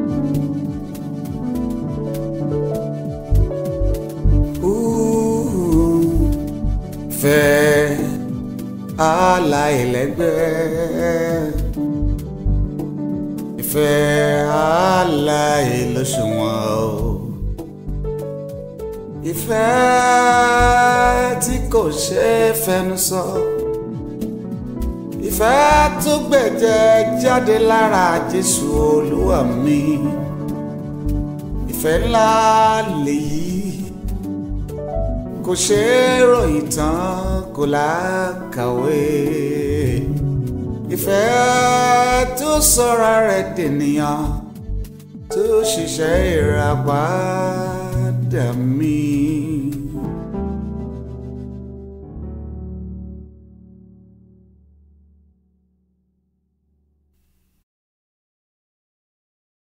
Ìfẹ́ aláìlẹ́gbẹ́ ìfẹ́ aláìlóṣùwọ̀n o ìfẹ́ tí kò ṣe é fẹnu sọ ìfẹ́ tó gbẹ̀jẹ̀ jáde lára Jésù Olúwa mi ìfẹ́ ńlá lèyí kò ṣe é ròyìn tán kò lákàwé ìfẹ́ tó sọra rẹ̀ dènìyàn tó ṣiṣẹ́ ìràpadà mi.